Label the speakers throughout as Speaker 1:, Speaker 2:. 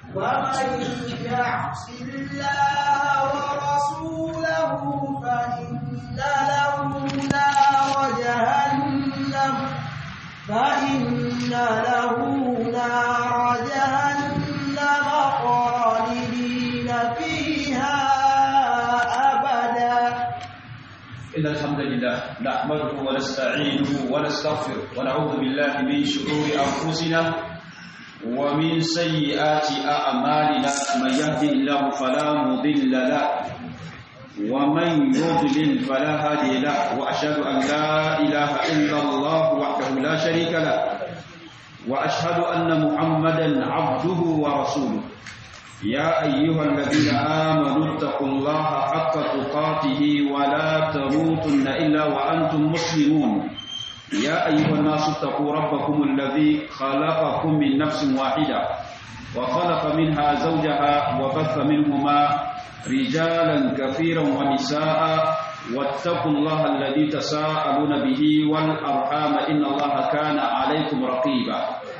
Speaker 1: ومن يعص الله ورسوله فإن له نار جهنم فإن له نار جهنم خالدين فيها أبدا
Speaker 2: إن الحمد لله نحمده ونستعينه ونستغفره ونعوذ بالله من شرور أنفسنا ومن سيئات أعمالنا من يهده الله فلا مضل له ومن يضلل فلا هادي له وأشهد أن لا إله إلا الله وحده لا شريك له وأشهد أن محمدا عبده ورسوله يا أيها الذين آمنوا اتقوا الله حق تقاته ولا تموتن إلا وأنتم مسلمون يا أيها الناس اتقوا ربكم الذي خلقكم من نفس واحدة وخلق منها زوجها وبث منهما رجالا كثيرا ونساء واتقوا الله الذي تساءلون به والأرحام إن الله كان عليكم رقيبا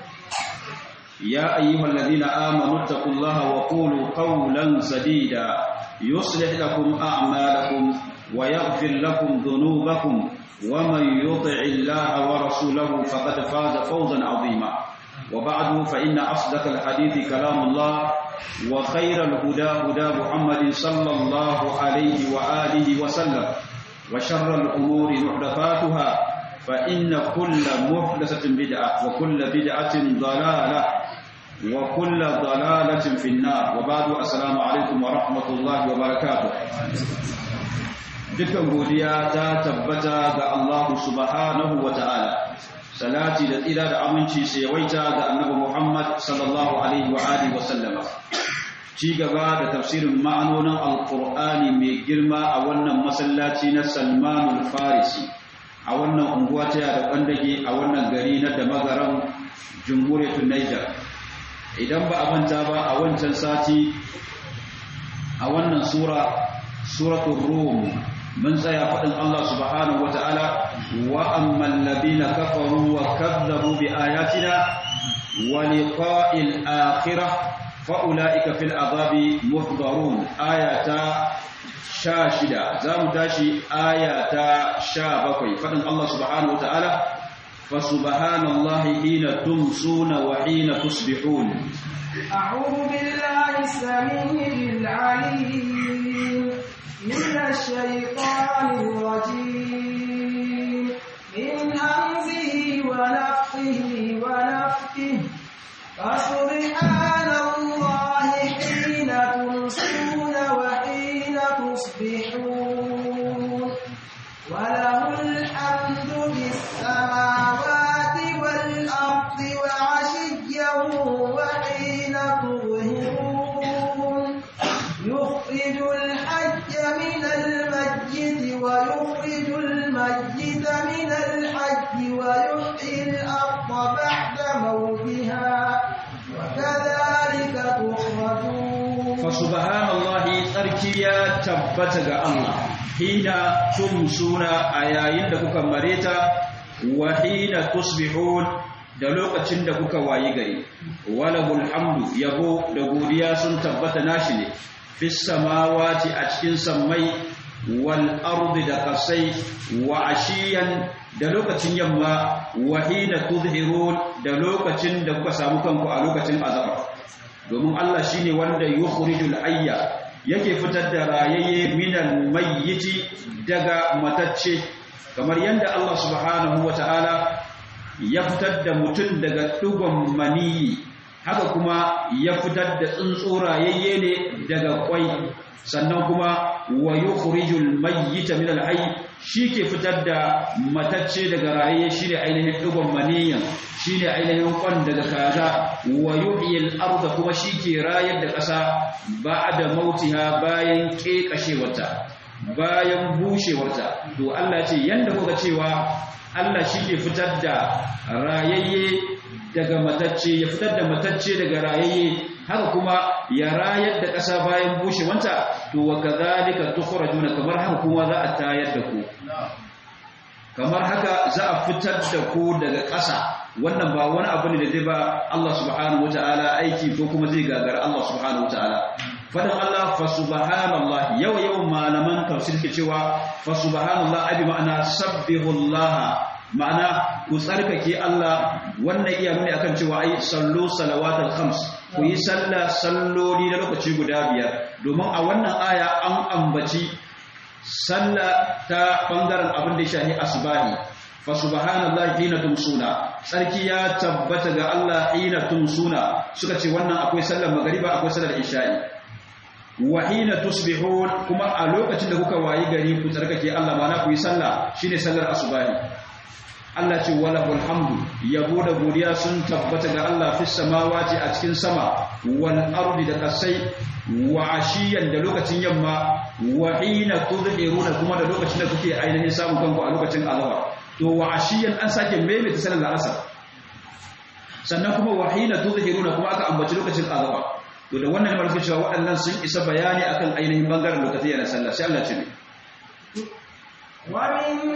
Speaker 2: يا أيها الذين آمنوا اتقوا الله وقولوا قولا سديدا يصلح لكم أعمالكم ويغفر لكم ذنوبكم ومن يطع الله ورسوله فقد فاز فوزا عظيما وبعد فإن أصدق الحديث كلام الله وخير الهدى هدى محمد صلى الله عليه وآله وسلم وشر الأمور محدثاتها فإن كل محدثة بدعة وكل بدعة ضلالة وكل ضلالة في النار وبعد السلام عليكم ورحمة الله وبركاته dukkan godiya ta tabbata ga Allah subhanahu wa ta'ala salati da tsira da aminci sai yawaita ga annabi Muhammad sallallahu alaihi wa alihi wa sallama ci gaba da tafsirin ma'anonin alqur'ani mai girma a wannan masallaci na Salman al-Farisi a wannan unguwa ta da kwandage a wannan gari na da magaran jamhuriyar Niger idan ba a manta ba a wancan sati a wannan sura suratul rum mun tsaya faɗin Allah subhanahu wata'ala wa amman ladina kafaru wa kadzabu bi ayatina wa liqa'il akhirah fa ulaika fil azabi muhdarun ayata sha shida za mu tashi ayata sha bakwai faɗin Allah subhanahu wata'ala fa subhanallahi hina tumsuna wa hina tusbihun
Speaker 1: أعوذ بالله السميع العليم من الشيطان الرجيم من همزه ونفخه ونفخه فسبحان الله حين تمسون وحين تصبحون وله الحمد في السماوات والأرض وعشيا وحين تظهرون يخرج الحج من الميت ويخرج الميت من الحج ويحيي الأرض بعد موتها وكذلك تخرجون
Speaker 2: فسبحان الله tsarki ya tabbata ga Allah hina tumsuna a yayin da kuka mareta wa hina tusbihun da lokacin da kuka wayi gari walahul hamdu yabo da godiya sun tabbata nashi ne fis samawati a cikin sammai wal ardi da kasai wa ashiyan da lokacin yamma wa hina tudhirun da lokacin da kuka samu kanku a lokacin azaba domin Allah shine wanda yukhrijul hayya yake fitar da rayayye minal mayyiti daga matacce kamar yadda Allah subhanahu wataala ya fitar da mutum daga dugon maniyi haka kuma ya fitar da tsuntsu rayayye ne daga kwai sannan kuma wa yukhrijul mayyita min al-hayy shike fitar da matacce daga rayayye shine ainihin dugon maniyan shine ainihin kwan daga kaza wa yuhyil arda kuma shike rayar da ƙasa ba'da mautiha bayan kekashewarta bayan bushewarta to Allah ce yanda kuka cewa Allah shike fitar da rayayye daga matacce ya fitar da matacce daga rayayye haka kuma ya rayar da ƙasa bayan bushewanta to wa kadhalika tukhrajuna kamar haka kuma za a tayar da ku kamar haka za a fitar da ku daga ƙasa wannan ba wani abu ne da zai ba Allah subhanahu wataala aiki ko kuma zai gagara Allah subhanahu wataala fadan Allah fa subhanallah yau yau malaman tafsir ke cewa fa subhanallah abi ma'ana sabbihullah ma'ana ku tsarkake Allah wannan iya nuni akan cewa ai sallu salawatul khams ku yi sallah salloli na lokaci guda biyar domin a wannan aya an ambaci sallah ta bangaren abin da ya shahi asbahi fa subhanallahi hina tumsuna sarki ya tabbata ga Allah hina tumsuna suka ce wannan akwai sallar magariba akwai sallar isha'i wa hina tusbihun kuma a lokacin da kuka wayi gari ku tsarkake Allah mana ku yi sallah shine sallar asubahi Allah ce wala hamdu yabo da godiya sun tabbata ga Allah fis samawati a cikin sama wal ardi da kasai wa ashiyan da lokacin yamma wa hina tudhiruna kuma da lokacin da kuke ainihin samun kanku a lokacin azhar to wa ashiyan an sake maimaita sallar asar sannan kuma wa hina tudhiruna kuma aka ambaci lokacin azhar to da wannan ne cewa waɗannan sun isa bayani akan ainihin bangaren lokaci yana sallah sai Allah ce
Speaker 1: wa min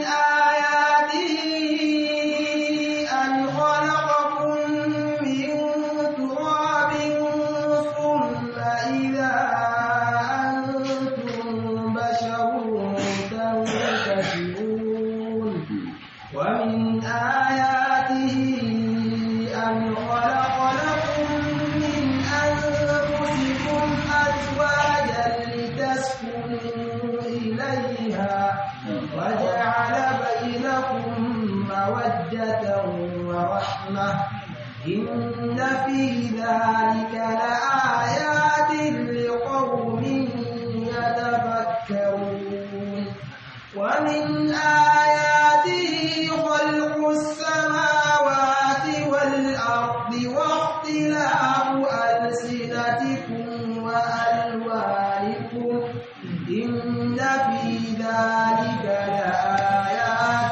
Speaker 1: ayatihi an khalaqakum min turabin thumma idha antum basharun tantashirun wa min ayatihi an khalaqa lakum min أنفسكم أزواجا لتسكنوا إليها وجعل بينكم مودة ورحمة إن في ذلك لآيات لقوم يتفكرون ومن آياته خلق السماوات والأرض واختلاف ألسنتكم وألوانكم إن في ذلك لآيات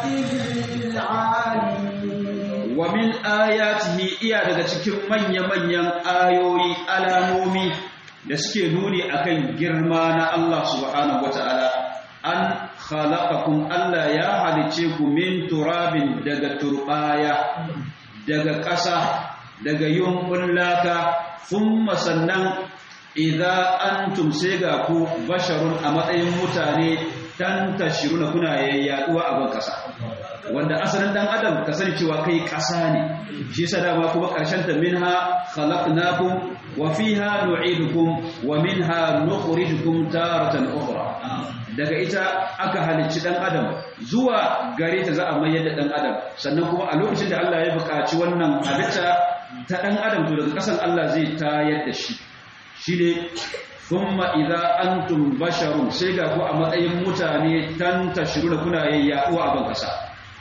Speaker 1: للعالمين
Speaker 2: wa min ayatihi iya daga cikin manya-manyan ayoyi alamomi da suke nuni akan girma na Allah subhanahu wata'ala an khalaqakum Allah ya halice ku min turabin daga turbaya daga ƙasa daga yumbun laka thumma sannan idza antum sai ga ku basharun a matsayin mutane tantashiruna kuna yayyaduwa a ban ƙasa wanda asalin dan adam ka sani cewa kai ƙasa ne shi yasa dama kuma ƙarshen ta minha khalaqnakum wa fiha nu'idukum wa minha nukhrijukum taratan ukhra daga ita aka halicci dan adam zuwa gare ta za a mayar da dan adam sannan kuma a lokacin da Allah ya buƙaci wannan halitta ta dan adam to daga ƙasan Allah zai tayar da shi shine thumma idza antum basharun sai ga ku a matsayin mutane tantashiruna kuna yayyaduwa a ban ƙasa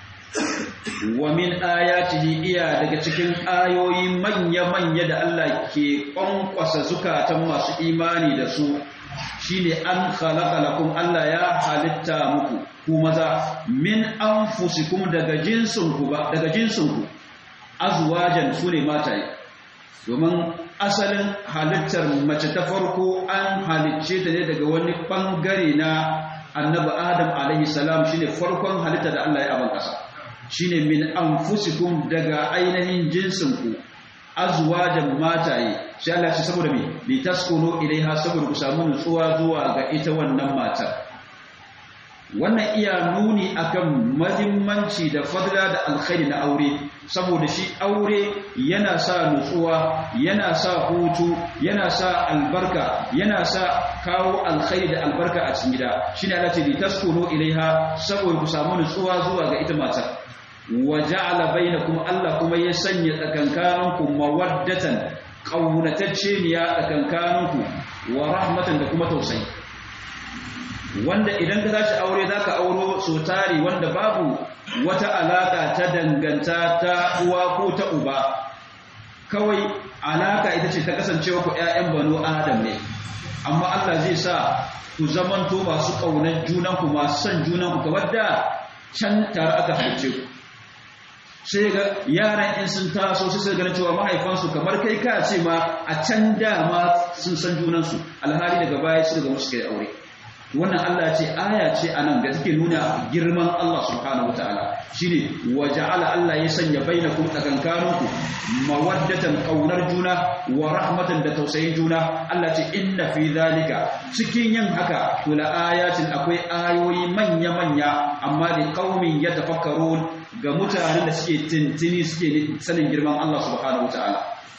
Speaker 2: wa min ayatihi iya daga cikin ayoyi manya-manya da Allah ke ƙwanƙwasa zukatan masu imani da su shine an khalaqa lakum Allah ya halitta muku ku maza min anfusikum daga jinsinku ba daga jinsinku azwajan sune mataye domin asalin halittar mace ta farko an halicce ta ne daga wani bangare na annabi Adam alaihi salam shine farkon halitta da Allah ya aban kasa shine min anfusikum daga ainihin jinsinku azwajan mataye sai Allah ya saboda me li taskunu ilaiha saboda ku samu nutsuwa zuwa ga ita wannan matar wannan iya nuni akan mahimmanci da fadla da alkhairi na aure saboda shi aure yana sa nutsuwa yana sa hutu yana sa albarka yana sa kawo alkhairi da albarka a cikin gida shine Allah ce li taskunu ilaiha saboda ku samu nutsuwa zuwa ga ita matar wa ja'ala bainakum Allah kuma ya sanya tsakankaninku mawaddatan qaunatacce ne ya tsakankaninku wa rahmatan da kuma tausayi wanda idan ka tashi aure zaka auro so tari wanda babu wata alaka ta danganta ta uwa ko ta uba kawai alaka ita ce ta kasancewa ku ƴaƴan banu adam ne amma Allah zai sa ku zamanto masu kaunar junanku masu son junanku kamar da can tare aka halice ku sai ga yaran in sun taso sai sai ganin cewa mahaifansu kamar kai ka ce ma a can dama sun san junansu alhali daga baya su daga musu kai aure wannan Allah ce aya ce anan da take nuna girman Allah subhanahu wataala shine wa ja'ala Allah ya sanya bainakum tsakankaninku mawaddatan kaunar juna wa rahmatan da tausayin juna Allah ce inna fi zalika cikin yin haka to la ayatin akwai ayoyi manya manya amma da qaumin yatafakkarun ga mutanen da suke tintini suke sanin girman Allah subhanahu wataala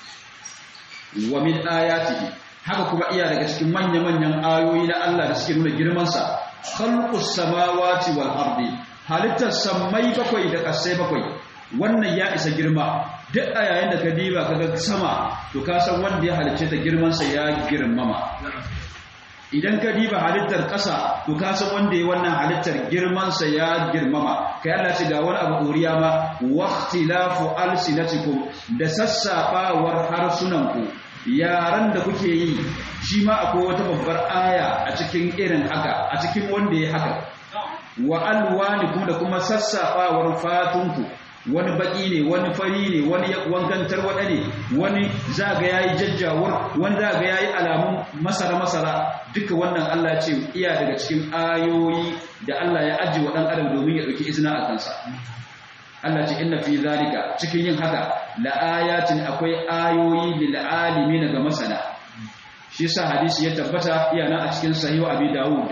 Speaker 2: wa min ayatihi haka kuma iya daga cikin manya-manyan ayoyi na Allah da suke nuna girmansa khalqus samawati wal ardi halittar sammai bakwai da ƙasai bakwai wannan ya isa girma duk a yayin da ka diba kaga sama to ka san wanda ya halicce ta girmansa ya girmama idan ka diba halittar ƙasa to ka san wanda ya wannan halittar girmansa ya girmama kai Allah ce ga wani abu ɗoriya ma waqtilafu alsinatikum da sassafawar harsunanku yaran da kuke yi shi ma akwai wata babbar aya a cikin irin haka a cikin wanda ya haka wa alwani kuma da kuma sassafawar fatunku wani baki ne wani fari ne wani wankan tarwada ne wani zaga yayi jajjawar wani zaga yayi alamun masara masara duka wannan Allah ce iya daga cikin ayoyi da Allah ya ajiye wa dan adam domin ya dauki izina a kansa Allah ce inna fi zalika cikin yin haka la ayatin akwai ayoyi lil alimin ga masana shi yasa hadisi ya tabbata iyana a cikin sahihu abi dawud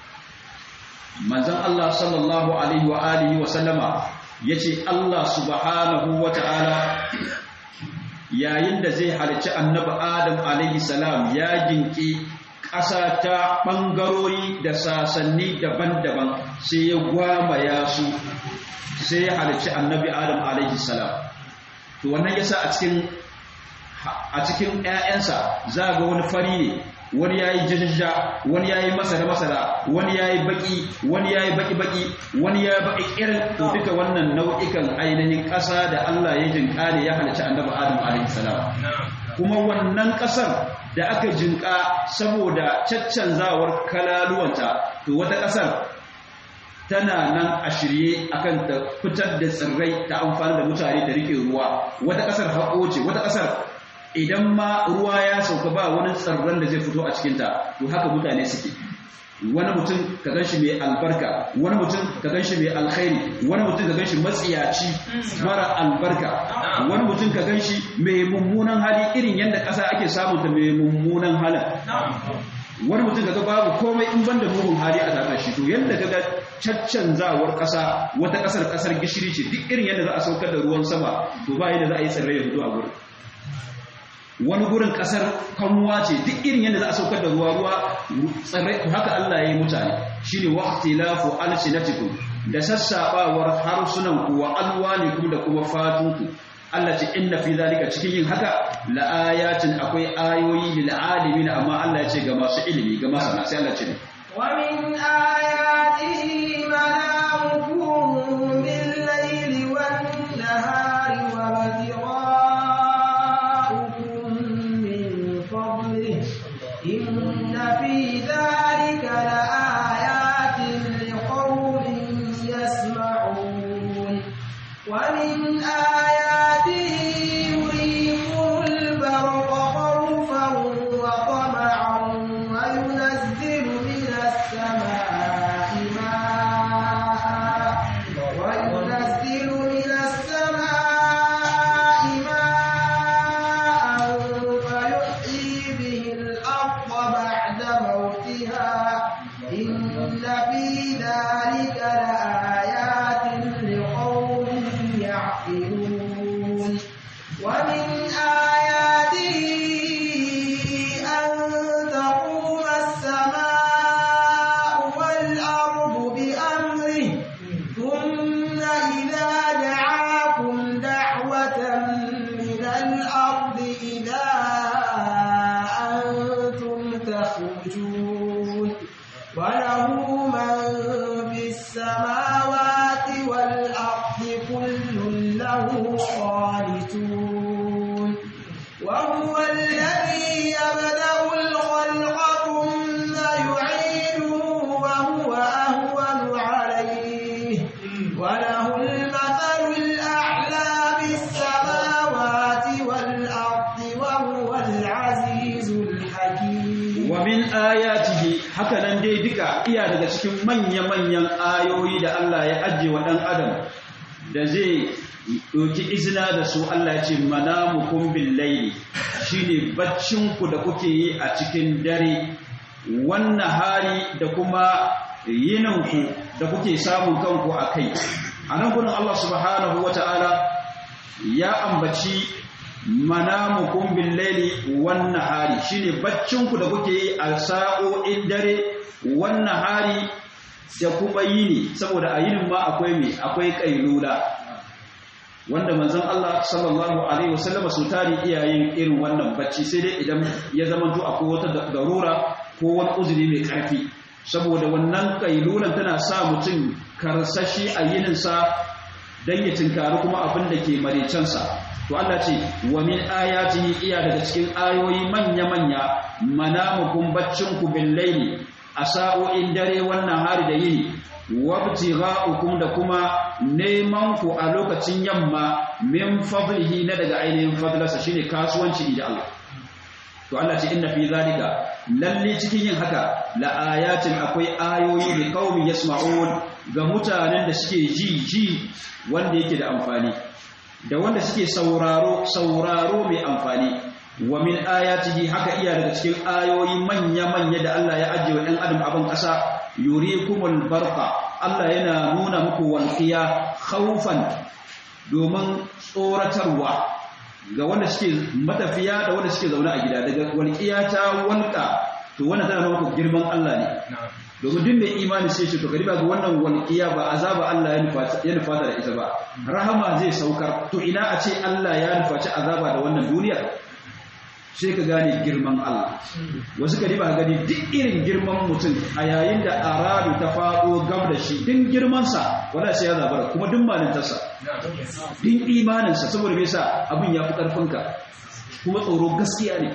Speaker 2: manzon Allah sallallahu alaihi wa alihi wa sallama yace Allah subhanahu wa ta'ala yayin da zai halicci annabi Adam alaihi salam ya jinki ƙasa ta ɓangarori da sasanni daban-daban sai ya gwamaya su sai ya halicci annabi adam alaihi salam to wannan yasa a cikin a cikin ƴaƴansa za ga wani fari ne wani yayi jajjaja wani yayi masara masara wani yayi baki wani yayi baki baki wani yayi baki irin to duka wannan nau'ikan ainihin ƙasa da Allah ya jinka ne ya halicci annabi adam alaihi salam kuma wannan ƙasar da aka jinka saboda caccanzawar kalaluwanta to wata ƙasar tana nan a shirye akan ta fitar da tsirrai ta amfani da mutane da rike ruwa wata ƙasar haƙo ce wata ƙasar idan ma ruwa ya sauka ba wani tsirran da zai fito a cikinta to haka mutane suke wani mutum ka gan shi mai albarka wani mutum ka gan shi mai alkhairi wani mutum ka gan shi matsiyaci mara albarka wani mutum ka gan shi mai mummunan hali irin yadda ƙasa ake samun ta mai mummunan halin wani mutum kaga babu komai in banda mugun hali a tare shi to yadda kaga caccanzawar ƙasa wata ƙasar ƙasar gishiri ce duk irin yadda za a saukar da ruwan sama to ba yadda za a yi tsirrai ya fito a gurin wani gurin kasar kamuwa ce duk irin yadda za a saukar da ruwa ruwa tsirrai haka Allah ya yi mutane shine waqtilafu alsinatikum da sassabawar harsunan ku wa alwanikum da kuma fatunku Allah ce inna fi zalika cikin yin haka la ayatin akwai ayoyi lil alimin amma Allah ya ce ga masu ilimi ga masana sai Allah ce ne
Speaker 1: wa min ayatihi manamukum bil layli wan nahari wa ibtigha'ukum min fadlihi inna fi dhalika la ayatin liqaumin yasma'un wa min
Speaker 2: haka nan dai duka iya daga cikin manya-manyan ayoyi da Allah ya ajiye wa ɗan adam da zai ɗauki izina da su Allah ce manamukum bil laili shine baccinku da kuke yi a cikin dare wannan hari da kuma yininku da kuke samun kanku a kai a nan gudun Allah subhanahu wa ta'ala ya ambaci manamukum bil laili wan nahari shine baccin ku da kuke yi a sa'o'in dare wan nahari da kuma yini saboda a yinin ma akwai me akwai kailula wanda manzon Allah sallallahu alaihi wasallam su tari iyayen irin wannan bacci sai dai idan ya zama to akwai wata darura ko wani uzuri mai karfi saboda wannan kailulan tana sa mutum karsashi a yininsa don ya tinkari kuma abin da ke marecensa to Allah ce wa min ayatihi iya daga cikin ayoyi manya-manya manamukum baccinku bil laili a sa'o'in dare wannan hari da yini wabtigha'ukum da kuma neman ku a lokacin yamma min fadlihi na daga ainihin fadlarsa shine kasuwanci da Allah to Allah ce inna fi zalika lalle cikin yin haka la ayatin akwai ayoyi da qaumi yasma'un ga mutanen da suke ji ji wanda yake da amfani da wanda suke sauraro sauraro mai amfani wa min ayatihi haka iya daga cikin ayoyi manya manya da Allah ya ajiye wa ɗan adam abin ƙasa yurikumul barqa Allah yana nuna muku walqiya khawfan domin tsoratarwa ga wanda suke matafiya da wanda suke zaune a gida daga walƙiya ta walƙa to wannan tana nuna girman Allah ne domin duk mai imani sai ce to ka riba ga wannan walƙiya ba azaba Allah ya nufa da ita ba rahama zai saukar to ina a ce Allah ya nufaci azaba da wannan duniyar sai ka gane girman Allah wasu ka riba gani duk irin girman mutum a yayin da aradu ta faɗo gab da shi din girmansa wala sai ya zabara kuma duk malintarsa din imaninsa saboda me yasa abin ya fi ƙarfinka kuma tsoro gaskiya ne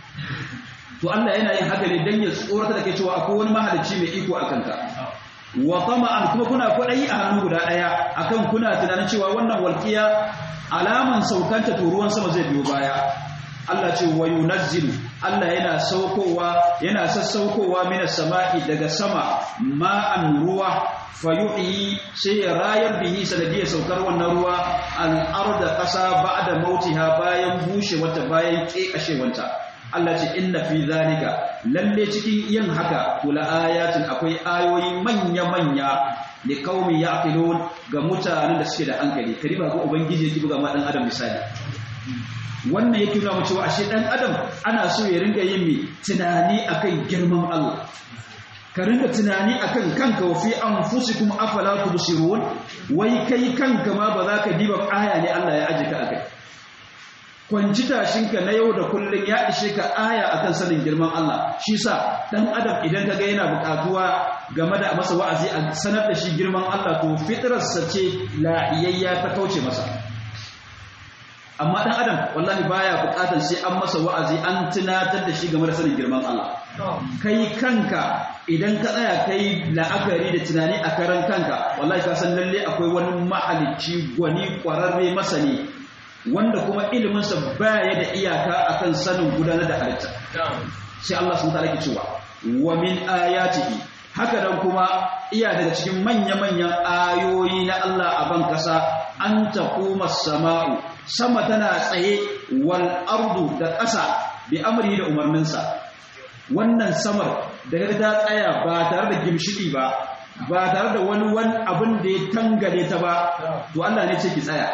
Speaker 2: to Allah yana yin haka ne dan ya tsorata da kai cewa akwai wani mahalicci mai iko akan ka wa tama'an kuma kuna kwaɗayi a hannu guda ɗaya akan kuna tunanin cewa wannan walƙiya alaman saukanta to ruwan sama zai biyo baya Allah ce wa yunazzilu Allah yana saukowa yana sassaukowa minas sama'i daga sama ma'an ruwa fayuhi sai ya rayar bihi sanadiyar saukar wannan ruwa al'arda ƙasa ba'da mautiha bayan bushe wata bayan ƙeƙashewanta Allah ce inna fi zalika lalle cikin yin haka kula ayatin akwai ayoyi manya-manya li qaumi yaqilun ga mutanen da suke da hankali kariba ga ubangiji yake buga ma dan adam misali wannan yake nuna cewa ashe dan adam ana so ya ringa yin mi tunani akan girman Allah ka ringa tunani akan kanka wa fi anfusikum afala tubsirun wai kai kanka ma ba za ka diba aya ne Allah ya aje ka akai kwanci tashinka na yau da kullun ya ishe ka aya akan sanin girman Allah shi sa dan adam idan ka ga yana buƙatuwa game da masa wa'azi a sanar da shi girman Allah to fitrarsa ce la'iyayya ta kauce masa amma dan adam wallahi baya bukatar sai an masa wa'azi an tunatar da shi game da sanin girman Allah kai kanka idan ka tsaya kai la'akari da tunani a karan kanka wallahi ka san lalle akwai wani mahalicci gwani kwararre masani wanda kuma ilimin sa baya da iyaka akan sanin gudanar da halitta sai Allah sun ta'ala cewa wa min ayatihi haka dan kuma iya daga cikin manya-manyan ayoyi na Allah a ban kasa an taquma sama'u sama tana tsaye wal ardu da ƙasa bi amri da umarninsa wannan samar da ta tsaya ba tare da gimshiki ba ba tare da wani wani abin da ya tangale ta ba to Allah ne ce ki tsaya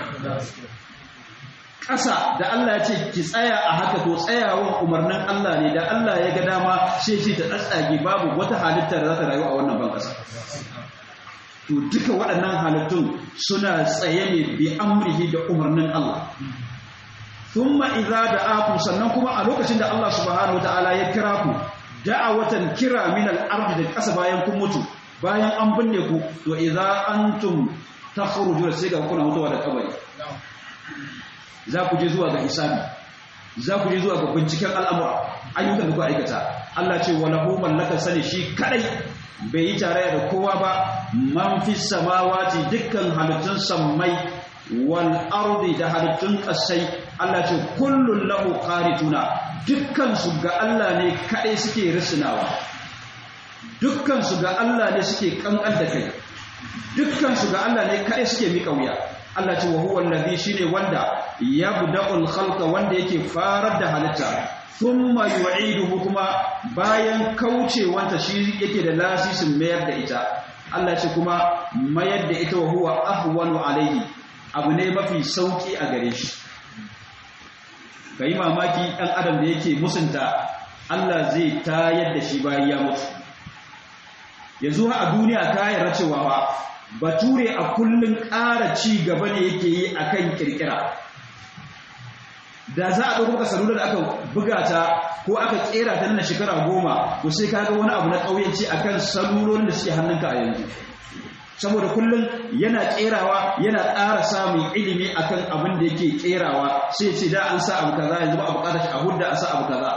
Speaker 2: ƙasa da Allah ya ce ki tsaya a haka to tsayawan umarnin Allah ne da Allah ya ga dama sai ce ta tsatsage babu wata halitta da za ta rayu a wannan ban ƙasa to duka waɗannan halittun suna tsaye ne bi amrihi da umarnin Allah thumma idza da'akum sannan kuma a lokacin da Allah subhanahu wataala ya kira ku da'awatan kira min al-ardi da ƙasa bayan kun mutu bayan an binne ku to idza antum takhruju sai ga kuna mutuwa da kabari za ku je zuwa ga hisabi za ku je zuwa ga binciken al'amura ayyukan da ku aikata Allah ce walahu mallaka sani shi kadai bai yi tarayya da kowa ba man fi samawati dukkan halittun sammai wal ardi da halittun kasai Allah ce kullun lahu qarituna dukkan su ga Allah ne kadai suke risinawa dukkan su ga Allah ne suke kankan da kai dukkan su ga Allah ne kai suke mika wuya Allah ce wa huwa allazi shine wanda yabda'ul khalqa wanda yake farar da halitta thumma yu'iduhu kuma bayan kaucewanta shi yake da lasisin mayar da ita Allah ce kuma mayar da ita wa huwa ahwanu alaihi abu ne mafi sauki a gare shi kai mamaki dan adam da yake musunta Allah zai tayar da shi bayan ya mutu yanzu a duniya ka yarda cewa ba bature a kullun ƙara ci gaba ne yake yi akan kirkira da za a ɗauko ka salula da aka buga ta ko aka ƙera ta nan shekara goma to sai ka ga wani abu na ƙauyenci akan salulolin da suke hannunka a yanzu saboda kullum yana ƙerawa yana ƙara samun ilimi akan abin da yake ƙerawa sai ce da an sa abu kaza yanzu ba a buƙatar shi a hudda a sa abu kaza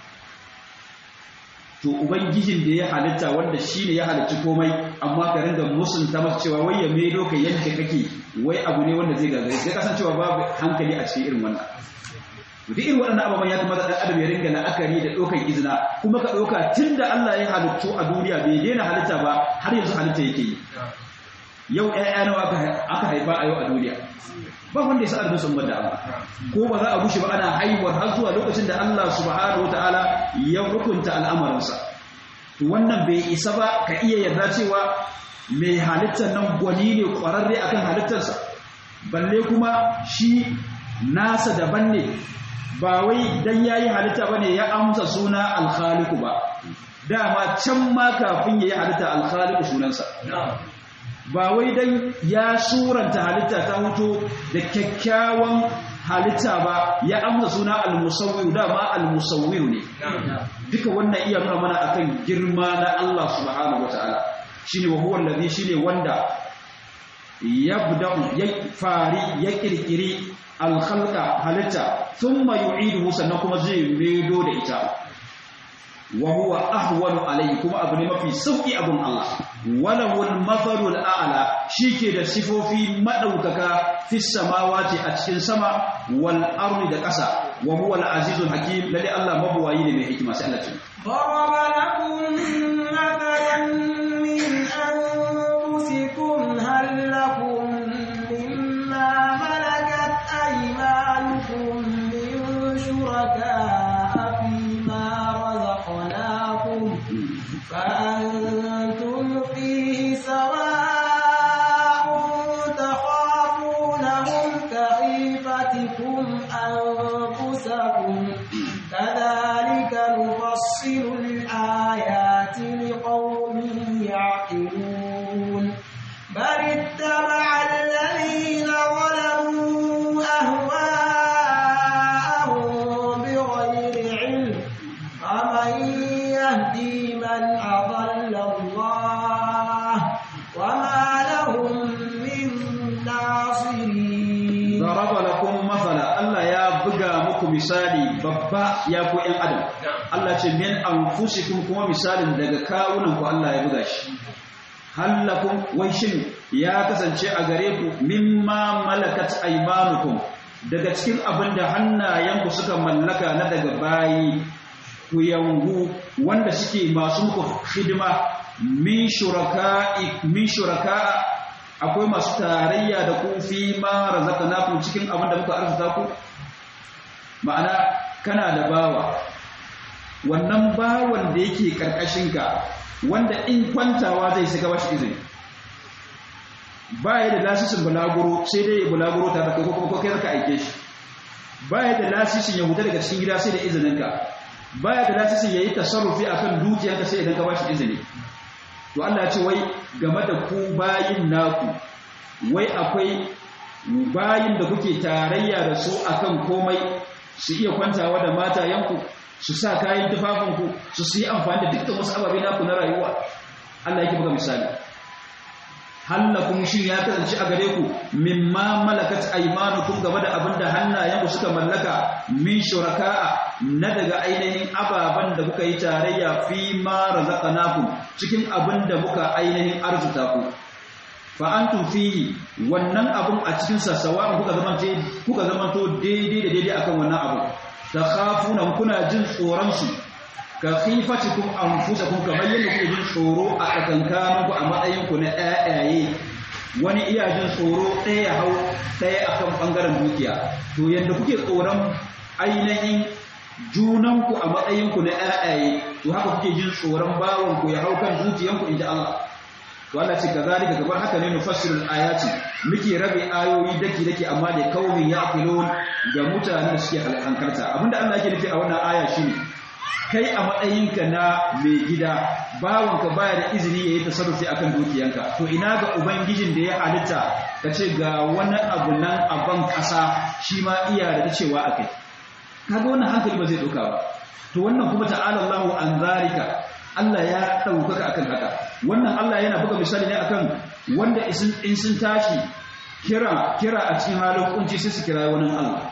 Speaker 2: to ubangijin da ya halitta wanda shine ya halicci komai amma ka ringa musunta masa cewa wai ya maido ka yadda kake wai abu ne wanda zai gagare sai kasancewa babu hankali a cikin irin wannan duk irin waɗannan ababen ya kamata ɗan adam ya ringa la'akari da ɗaukar izina kuma ka ɗauka tun da Allah ya halittu a duniya bai daina halitta ba har yanzu halitta yake yi yau ƴaƴa nawa aka haifa a yau a duniya ba wanda ya sa arzikin sun da Allah ko ba za a bushe ba ana haihuwar har zuwa lokacin da Allah subhanahu wataala ya hukunta al'amarinsa to wannan bai isa ba ka iya yarda cewa mai halittar nan gwani ne ƙwararre akan halittarsa balle kuma shi nasa daban ne ba wai dan yayi halitta bane ya amsa suna al-khaliq ba dama can ma kafin yayi halitta al-khaliq sunansa ba wai dan ya suranta halitta ta hoto da kyakkyawan halitta ba ya amsa suna al-musawwir dama al-musawwir ne duka wannan iya nuna mana akan girma na Allah subhanahu wataala shine wa huwa allazi shine wanda yabda'u ya fari ya kirkiri alkhalqa halitta thumma yu'iduhu sannan kuma zai medo da ita wa huwa ahwanu alayhi kuma abu ne mafi sauki abun Allah walahul mathalul a'la shike da sifofi madaukaka fis samawati a cikin sama wal ardi da ƙasa wa huwa al azizul hakim lalle Allah mabuwayi ne mai hikima sai Allah ce
Speaker 1: ضرب لكم مثلا من أنفسكم هل لكم مما ملكت أيمانكم من شركاء فيما رزقناكم فأنتم فيه سواء تخافونهم كخيفتكم أنفسكم كذلك نفصل الآيات لقوم يعقلون بل اتبع الذين ظلموا أهواءهم بغير علم فمن يهدي من أضل الله وما لهم من ناصرين
Speaker 2: ضرب لكم مثلا Allah ya buga muku misali babba ya ku ɗan adam Allah ce min anfusikum kuma misalin daga kawunan ku Allah ya buga shi hallakum wai shin ya kasance a gare ku mimma malakat aymanukum daga cikin abin da hannayenku suka mallaka na daga bayi ku yangu wanda suke masu muku hidima min shuraka'i min shuraka'a akwai masu tarayya da ku fi ma razaqnakum cikin abin da muka arzuta ku ma'ana kana da bawa wannan bawan da yake karkashinka wanda in kwantawa zai shiga bashi izini baya da lasisin bulaguro sai dai bulaguro ta da ko kuma kai ka aike shi baya da lasisin ya huta daga cikin gida sai da izininka baya da lasisin yayi tasarrufi akan dukiyarka sai idan ka bashi izini to Allah ya ce wai game da ku bayin naku wai akwai bayin da kuke tarayya da su akan komai su iya kwantawa da matayenku su sa kayan tufafinku su su yi amfani da dukkan wasu ababe naku na rayuwa Allah yake buga misali hallakum shin ya kasance a gare ku mimma malakat aymanukum game da abinda hannayenku suka mallaka min shuraka'a na daga ainihin ababan da kuka yi tarayya fi ma razaqnakum cikin abinda muka ainihin arzuta ku fa antum fihi wannan abun a cikin sassawa kuka zamante kuka zamanto daidai da daidai akan wannan abu takhafuna kuna jin tsoron su ka khifatikum anfusakum kamar yadda kuke jin tsoro a tsakankaninku a matsayin ku na ƴaƴaye wani iya jin tsoro ɗaya ya hau ɗaya akan bangaren dukiya to yadda kuke tsoron ainihin junanku a matsayinku na ƴaƴaye to haka kuke jin tsoron bawanku ya hau kan zuciyanku inji Allah to Allah ce kazalika gabar haka ne nufassirul ayati muke rabe ayoyi daki daki amma da kaumin yaqilun ga mutanen da suke hankalta abinda Allah yake nufi a wannan aya shine kai a matsayinka na mai gida bawanka baya da izini yayi tasarrufi akan dukiyanka to ina ga ubangijin da ya halitta kace ga wani abu nan a ban kasa shi ma iya da cewa akai kaga wannan hankali ba zai dauka ba to wannan kuma ta'ala Allahu an zalika Allah ya ɗaukaka akan haka wannan Allah yana buga misali ne akan wanda in sun tashi kira kira a cikin halin kunci sai su kira wani Allah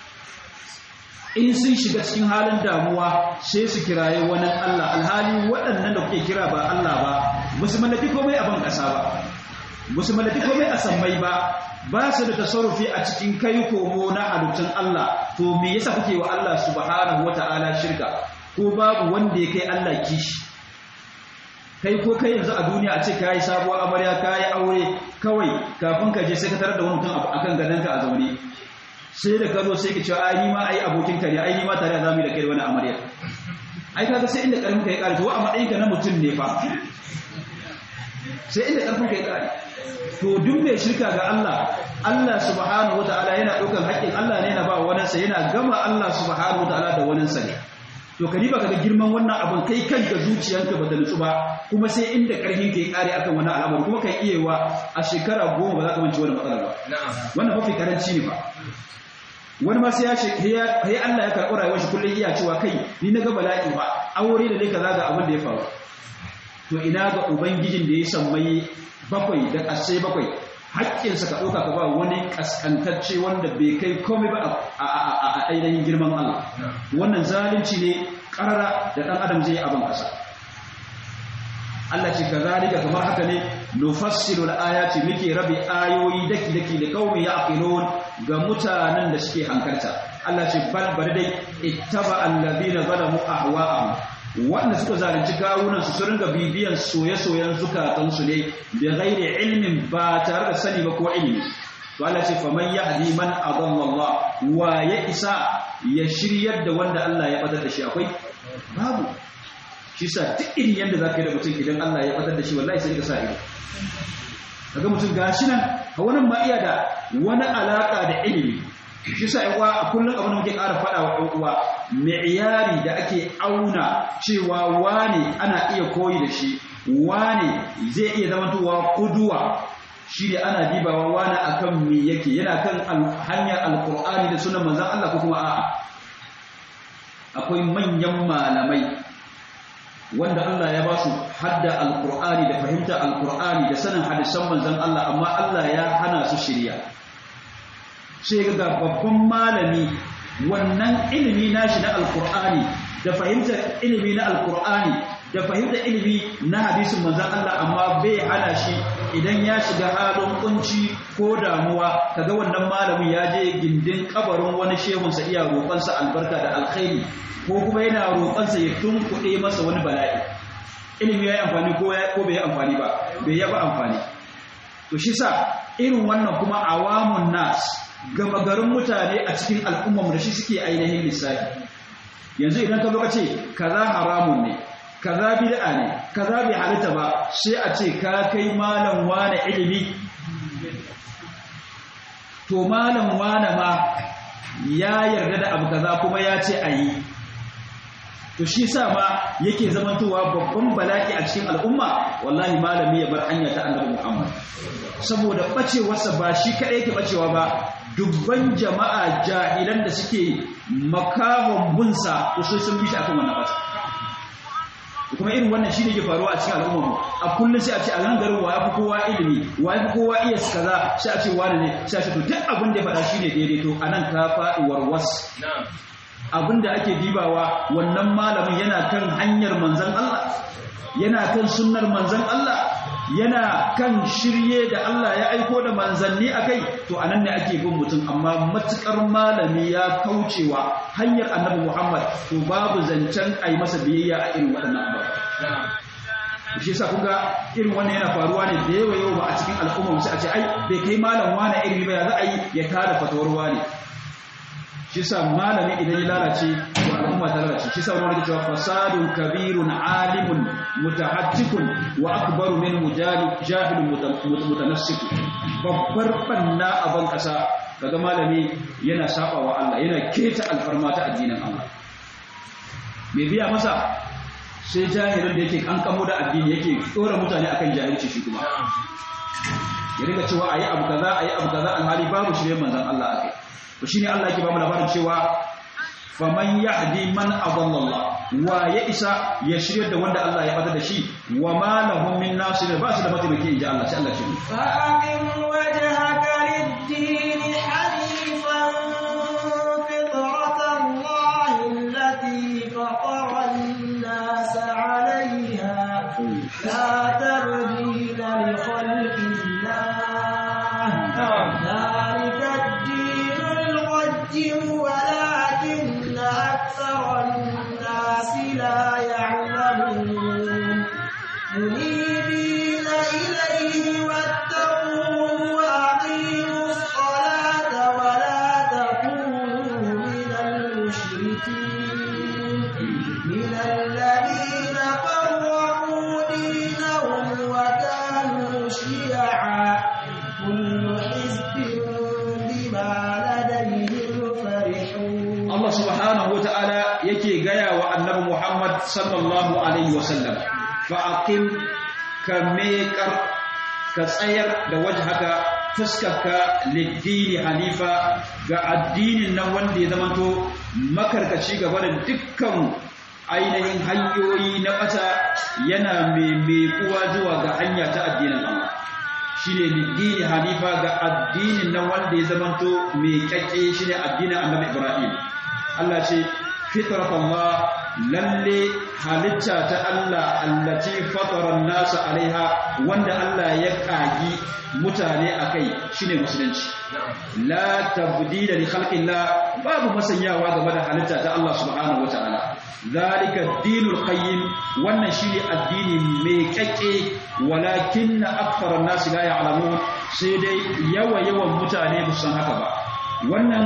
Speaker 2: in sun shiga cikin halin damuwa sai su kiraye wani Allah alhali waɗannan da kuke kira ba Allah ba musu mallaki komai a ban ƙasa ba musu mallaki komai a sammai ba ba su da tasarrufi a cikin kai komo na halittun Allah to me yasa kuke wa Allah subhanahu wata'ala shirka ko babu wanda ya kai Allah kishi kai ko kai yanzu a duniya a ce ka yi sabuwar amarya ka yi aure kawai kafin ka je sai ka tarar da wani mutum akan gadonka a zaune sai da ka zo sai ka ce ai ni ma ai abokin ka ne ai ni ma tare da zamu da kai wani amarya ai kaga sai inda karfin ka ya kare to a matsayin ka na mutum ne fa sai inda karfin ka ya kare to duk mai shirka ga Allah Allah subhanahu wataala yana daukar haƙƙin Allah ne yana ba wani sa yana gama Allah subhanahu wataala da wani sa ne to ka riba kaga girman wannan abin kai kanka zuciyanka ba da nutsu ba kuma sai inda karfin ka ya kare akan wannan al'amari kuma kai iya wa a shekara goma ba za ka mance wannan matsalar ba wannan mafi karanci ne ba wani ma sai ya ce ya Allah ya karɓi rayuwar shi kullum iya cewa kai ni na ga bala'i ba aure da dai kaza ga abin da ya faru to ina ga ubangijin da ya sammai bakwai da ƙasai bakwai haƙƙinsa ka ɗauka ka ba wani ƙasƙantacce wanda bai kai komai ba a ainihin girman Allah wannan zalunci ne ƙarara da ɗan adam zai yi abin ƙasa Allah ce kazalika kamar haka ne nufassilu al-ayati muke rabe ayoyi daki daki da qaumi yaqilun ga mutanen da suke hankalta Allah ce bal bari dai ittaba alladhina zalamu ahwa'ahum wanda suka zalunci kawunan su ringa bibiyan soye-soyen zukatan su ne da ghairi ilmin ba tare da sani ba ko ilimi to Allah ce faman yahdi man adalla Allah wa ya isa ya shiryar da wanda Allah ya fadar da shi akwai babu shi sa duk irin yadda za ka yi da mutum idan Allah ya fatar da shi wallahi sai ka sa ido kaga mutum gashi nan a wannan ma iya da wani alaka da ilimi shi sa yan uwa a kullum abin da muke ƙara faɗa wa ɗan uwa mi'yari da ake auna cewa wane ana iya koyi da shi wane zai iya zamantowa kuduwa shi ne ana dibawa wane akan me yake yana kan hanyar alkur'ani da sunan manzon Allah ko kuma a'a akwai manyan malamai wanda Allah ya ba su hadda alkur'ani da fahimta alkur'ani da sanin hadisan manzon Allah amma Allah ya hana su shirya sai ga babban malami wannan ilimi nashi na alkur'ani da fahimtar ilimi na alkur'ani da fahimtar ilimi na hadisin manzon Allah amma bai hana shi idan ya shiga halin kunci ko damuwa kaga wannan malamin ya je gindin kabarin wani shehunsa iya roƙonsa albarka da alkhairi ko kuma yana roƙonsa ya tunkuɗe masa wani bala'i ilimi ya yi amfani ko bai yi amfani ba bai yaba amfani to shi sa irin wannan kuma awamun nas gama garin mutane a cikin al'ummar da shi suke ainihin lissafi yanzu idan ka zo ce kaza haramun ne kaza bid'a ne kaza bai halitta ba sai a ce ka kai malam wane ilimi to malam wane ma ya yarda da abu kaza kuma ya ce a yi to shi sa ma yake zamantowa babban bala'i a cikin al'umma wallahi malami ya bar hanya ta annabi Muhammad saboda bacewarsa ba shi kadai yake bacewa ba dubban jama'a jahilan da suke makahon bunsa to sai sun bi shi akan wannan bata kuma irin wannan shi ne ke faruwa a cikin al'umma mu a kullum sai a ce a nan garin wa yafi kowa ilimi wa yafi kowa iya kaza sai a ce wani ne sai a ce to duk abin da ya faɗa shi ne daidai to anan ka faɗi warwas abinda ake dibawa wannan malamin yana kan hanyar manzan Allah yana kan sunnar manzan Allah yana kan shirye da Allah ya aiko da manzanni akai to anan ne ake bin mutum amma matukar malami ya kaucewa hanyar annabi Muhammad to babu zancen ai masa biyayya a irin waɗannan abubuwa shi yasa kun ga irin wannan yana faruwa ne da yawa yawa ba a cikin al'umma sai a ce ai bai kai malam wani iri ba ya za a yi ya tada fatawar wani shi yasa malami idan ya lalace to al'umma ta lalace shi yasa wani rike cewa fasadun kabirun alimun mutahajjikun wa akbaru min mujali jahilun mutanassiku babbar banna a ban kasa kaga malami yana saba wa Allah yana keta alfarma ta addinin Allah me biya masa sai jahilin da yake kankamo da addini yake tsora mutane akan jahilci shi kuma ya riga cewa ayi abu kaza ayi abu kaza alhali babu shirye manzon Allah akai to shine Allah yake ba mu labarin cewa faman yahdi man adalla wa ya isa ya shirye da wanda Allah ya bada da shi wa ma lahum min nasir ba su da mataimaki inji Allah sai Allah shi
Speaker 1: fa aqim wajhaka lid-din hanifan fitratan Allah allati fatara an-nas 'alayha la tabdila li khalqi Allah ذلك الدين القيم ولكن أكثر الناس لا يعلمون منيبين إليه واتقوه وأقيموا الصلاة ولا تكونوا من المشركين من الذين فرقوا دينهم وكانوا شيعا كل حزب بما لديهم فرحون
Speaker 2: Allah subhanahu wata'ala yake gaya wa annabi Muhammad sallallahu alaihi wasallam fa aqim ka meƙar ka tsayar da wajhaka fuskarka liddini hanifa ga addinin nan wanda ya zamanto makarkaci gaba da dukkan ainihin hanyoyi na ɓata yana mai zuwa ga hanya ta addinin Allah shine liddini hanifa ga addinin nan wanda ya zamanto mai kyakke shine addinin annabi Ibrahim Allah ce fitrat Allah lalle halitta ta Allah allati fatara nasa alaiha wanda Allah ya kagi mutane akai shine musulunci la tabdila li khalqillah babu masanyawa game da halitta ta Allah subhanahu wataala zalika dinul qayyim wannan shine addini mai kyakke walakin akthara an-nas la ya'lamun sai dai yawa yawan mutane ba san haka ba wannan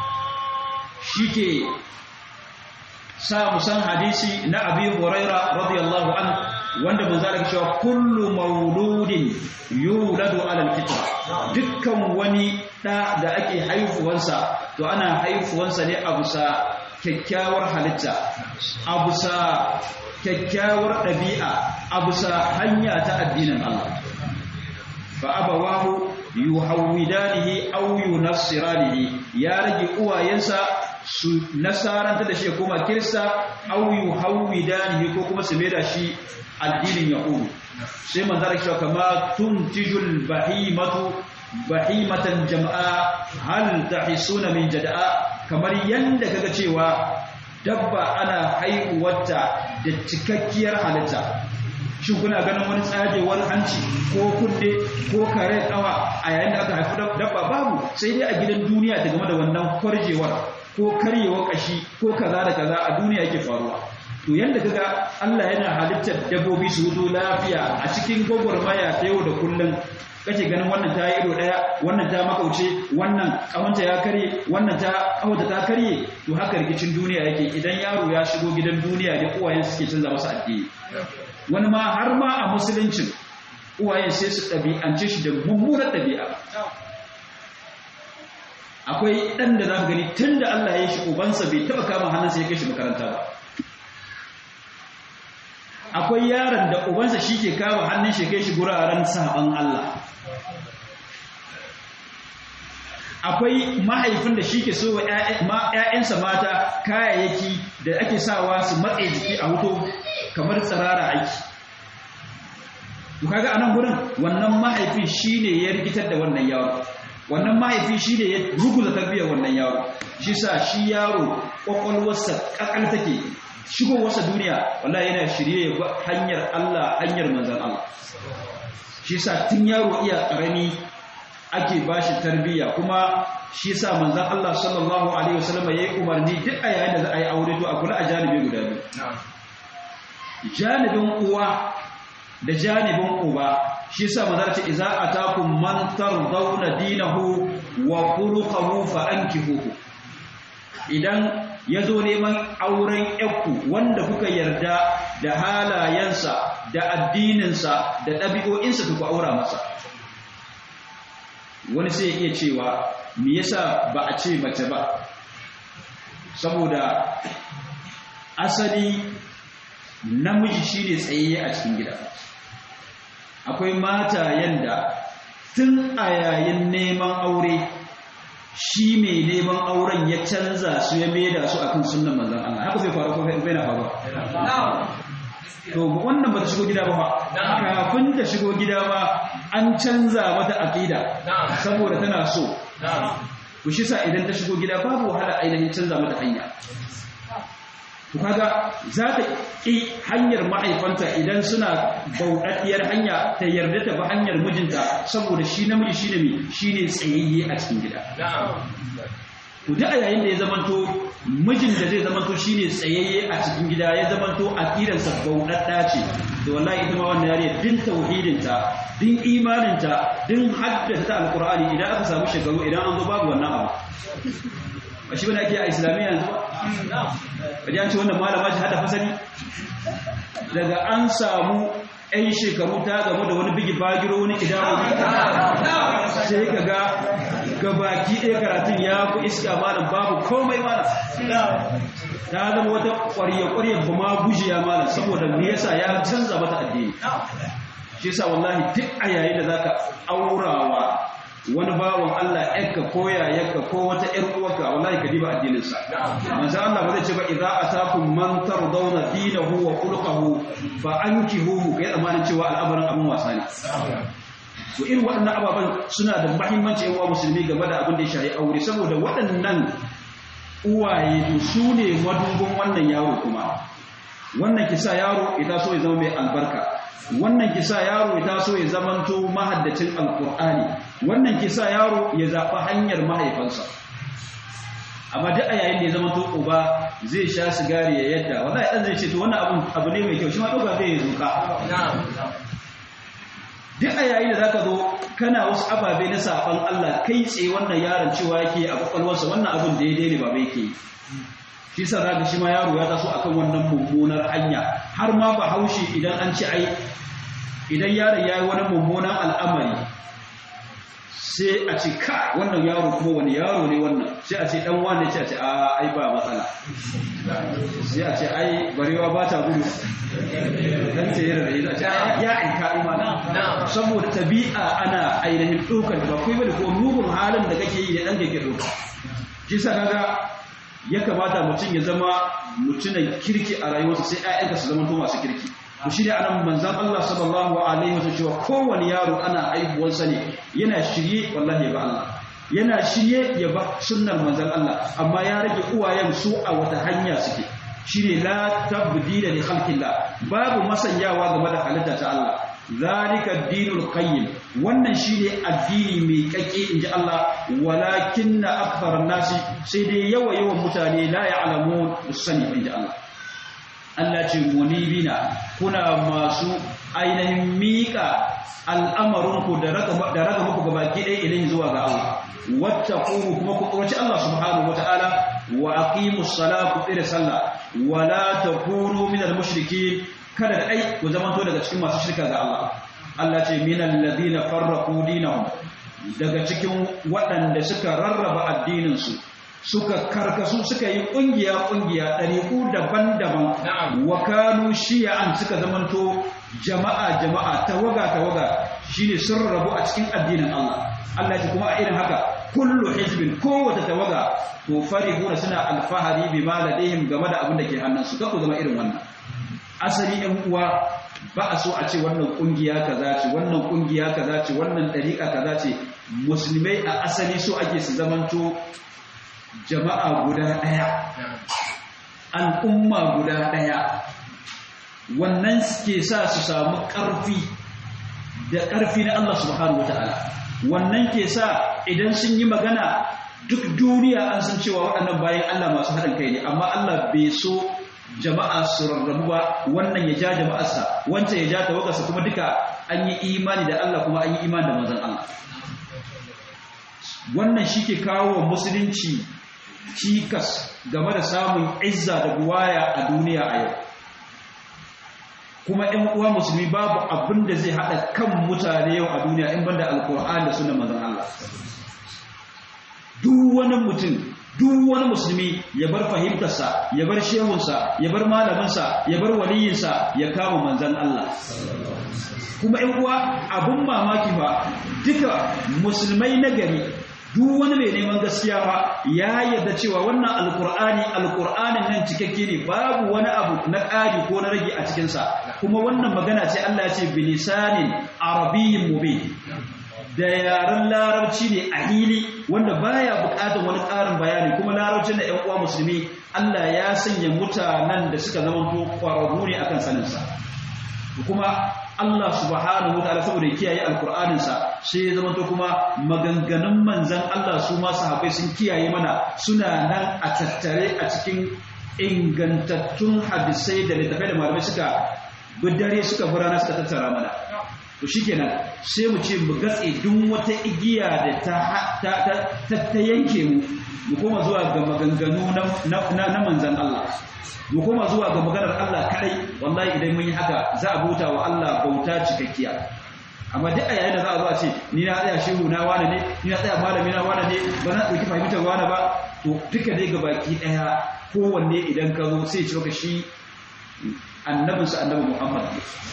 Speaker 2: shike sa musan hadisi na abi huraira radiyallahu an wanda mun zalika cewa kullu mauludin yuladu ala alfitra dukkan wani da da ake haifuwansa to ana haifuwansa ne a bisa kyakkyawar halitta a bisa kyakkyawar ɗabi'a a bisa hanya ta addinin Allah fa abawahu yuhawidanihi aw yunassiranihi ya rage uwayensa su nasaranta da shi kuma kirista aw yuhawidanihi ko kuma su maida shi addinin yahudu sai manzara cewa kama tuntijul bahimatu bahimatan jama'a hal tahisuna min jada'a kamar yanda kaga cewa dabba ana haihuwarta da cikakkiyar halitta shin kuna ganin wani tsagewar hanci ko kunne ko kare kawa a yayin da aka haifi dabba babu sai dai a gidan duniya ta game da wannan kwarjewar ko karyewar kashi ko kaza da kaza a duniya yake faruwa to yanda kaga Allah yana halittar dabbobi su hudu lafiya a cikin gwagwarmaya ta yau da kullum kake ganin wannan ta yi ido daya wannan ta makauce wannan kawanta ya karye wannan ta kawata ta karye to haka rikicin duniya yake idan yaro ya shigo gidan duniya da uwayen suke canza masa addini wani ma har ma a musuluncin uwayen sai su ɗabi'ance shi da mummunar ɗabi'a akwai ɗan da za ka gani tun da Allah ya shi ubansa bai taɓa kama hannunsa ya kai shi makaranta ba akwai yaron da ubansa shi ke kama hannun shi kai shi guraren saban Allah akwai mahaifin da shi ke so wa ‘ya'yansa mata kayayyaki da ake sawa su matse jiki a hoto kamar tsirara aiki to kaga a nan gurin wannan mahaifi shi ne ya rikitar da wannan yaro wannan mahaifi shi ne ya ruguza tarbiyyar wannan yaro shi sa shi yaro ƙwaƙwalwarsa ƙaƙal take shigowarsa duniya wallahi yana shirye ya hanyar Allah hanyar manzan Allah shi sa tun yaro iya ƙarami ake ba shi tarbiyya kuma shi sa manzan Allah sallallahu alaihi wasallam ya yi umarni duk a yayin da za a yi aure to a kula a janibi guda biyu janibin uwa da janibin uba shi sa manzan ce idza atakum man tardawna dinahu wa khuluquhu fa ankihuhu idan ya zo neman auren yakku wanda kuka yarda da halayensa da addininsa da ɗabi'o'insa ku aura masa wani sai iya cewa me yasa ba a ce mace ba saboda asali namiji shine tsayayye a cikin gida akwai mata yanda tun a yayin neman aure shi mai neman auren ya canza su ya maida su akan sunnan manzon Allah haka bai faru ko bai na faru to wannan ba ta shigo gida ba kafin ta shigo gida ba an canza mata aqida saboda tana so ku shi sa idan ta shigo gida babu wahala ainihin canza mata hanya to kaga za ta ƙi hanyar ma'aifanta idan suna bauɗaɗɗiyar hanya ta yarda ta ba hanyar mijinta saboda shi namiji shi ne shi ne tsayayye a cikin gida to duk a yayin da ya zamanto mijin da zai zamanto shi ne tsayayye a cikin gida ya zamanto a ƙiransa bauɗaɗɗa ce da wallahi ita ma wannan yariya din tauhidinta din imaninta din haddasa ta alƙur'ani idan aka samu shekaru idan an zo babu wannan abu a shi wani ake a islamiyya yanzu ba kaji an ce wannan malama shi hada fasali daga an samu 'yan shekaru ta gamu da wani bigi bagiro wani idawo sai ka ga gabaki ɗaya karatun ya fi iska malam babu komai malam ta zama wata ƙwarya-ƙwarya ba ma gujiya malam saboda me yasa ya canza mata addini shi yasa wallahi duk a yayin da zaka aurawa wani bawan Allah yakka ko yayarka ko wata ƴar uwarka wallahi ka diba addinin sa manzo Allah ba zai ce ba idza atakum man tardawna dinahu wa khuluquhu fa ankihuhu kai zamanin cewa al'amarin abin wasa ne to irin waɗannan ababen suna da muhimmanci ƴan uwa musulmi game da abin da ya shafi aure saboda waɗannan uwaye to su ne madubin wannan yaro kuma wannan kisa yaro idan so ya zama mai albarka wannan kisa yaro ya taso ya zamanto mahaddacin alkur'ani wannan kisa yaro ya zaɓi hanyar mahaifansa amma duk a yayin da ya zamanto uba zai sha sigari ya yadda wallahi dan zai ce to wannan abun abu ne mai kyau shi ma doka zai yi zuka duk a yayin da zaka zo kana wasu ababe na saban Allah kai tsaye wannan yaron cewa yake a kwakwalwarsa wannan abun daidai ne ba bai ke shi sa zaka shi ma yaro ya taso akan wannan mummunar hanya har ma ba haushi idan an ci ai idan yaron ya yi wani mummunan al'amari sai a ce ka wannan yaro kuma wani yaro ne wannan sai a ce dan wane ce a ce a ai ba matsala sai a ce ai barewa ba ta gudu dan ce yara da a ce ya aika imana saboda tabi'a ana ainihin ɗaukar ba kai bane ko mugun halin da kake yi da ɗan kake ɗauka shi sa kaga ya kamata mutum ya zama mutumin kirki a rayuwarsa sai ‘ya'yanka su zama to masu kirki ku shi ne anan manzan Allah sallallahu alaihi wasallam cewa kowane yaro ana haihuwarsa ne yana shirye wallahi ba Allah yana shirye ya ba sunnar manzan Allah amma ya rage uwayen su a wata hanya suke shine la tabdila li khalqillah babu masanyawa game da halitta ta Allah zalika dinul qayyim wannan shine addini mai kake inji Allah walakinna akthar nasi sai dai yawa yawan mutane la ya'lamun musani inji Allah Allah ce munibina kuna masu ainihin mika al'amarinku da raga da raga muku gabaki ɗaya idan zuwa ga Allah wattaquhu kuma ku tsoraci Allah subhanahu wataala wa aqimus salata ku tsira sallah wala takunu minal mushrikeen kada da ai ku zamanto daga cikin masu shirka ga Allah Allah ce minal ladina farraqu dinahum daga cikin waɗanda suka rarraba addinin su suka karkasu suka yi kungiya kungiya ɗariƙu daban-daban wa kanu shi'an suka zamanto jama'a jama'a tawaga tawaga shine sun rabu a cikin addinin Allah Allah ce kuma a irin haka kullu hizbin kowace tawaga to farihuna suna alfahari bima ladayhim game da abin da ke hannunsu kako zama irin wannan asali ɗan uwa ba a so a ce wannan ƙungiya kaza ce wannan ƙungiya kaza ce wannan ɗariƙa kaza ce musulmai a asali so ake su zamanto jama'a guda ɗaya al'umma guda ɗaya wannan ke sa su samu ƙarfi da ƙarfi na Allah subhanahu wataala wannan ke sa idan sun yi magana duk duniya an san cewa waɗannan bayan Allah masu haɗin kai ne amma Allah bai so jama'a su rarrabu ba wannan ya ja jama'arsa wancan ya ja tawagarsa kuma duka an yi imani da Allah kuma an yi imani da manzon Allah wannan shi ke kawo wa musulunci cikas game da samun izza da buwaya a duniya a yau kuma ‘yan uwa musulmi babu abin da zai haɗa kan mutane yau a duniya in banda alkur'an da sunan manzon Allah duk wani mutum duk wani musulmi ya bar fahimtarsa ya bar shehunsa ya bar malaminsa ya bar waliyinsa ya kama manzan Allah kuma ‘yan uwa abin mamaki ba duka musulmai na gari duk wani mai neman gaskiya ba ya yarda cewa wannan alkur'ani alkur'anin nan cikakke ne babu wani abu na ƙari ko na rage a cikinsa kuma wannan magana ce Allah ya ce bilisanin arabiyyin mubin da yaren larabci ne a hili wanda baya buƙatar wani ƙarin bayani kuma larabcin da ƴan uwa musulmi Allah ya sanya mutanen da suka zama to ƙwararru ne akan saninsa kuma Allah subhanahu wataala saboda kiyaye alkur'anin sa sai ya zama to kuma maganganun manzon Allah su ma sahabbai sun kiyaye mana suna nan a tattare a cikin ingantattun hadisai da littafai da malamai suka bidare suka burana suka tattara mana to shikenan sai mu ce mu gatse duk wata igiya da ta ta ta yanke mu mu koma zuwa ga maganganu na na manzon Allah mu koma zuwa ga maganar Allah kadai wallahi idan mun yi haka za a bauta wa Allah bauta cikakkiya amma duk a yayin da za a zo a ce ni na tsaya shehu na wane ne ni na tsaya malami na wane ne ba na dauki fahimtar wane ba to duka dai ga baki daya kowanne idan ka zo sai ce shi annabinsa annabi Muhammad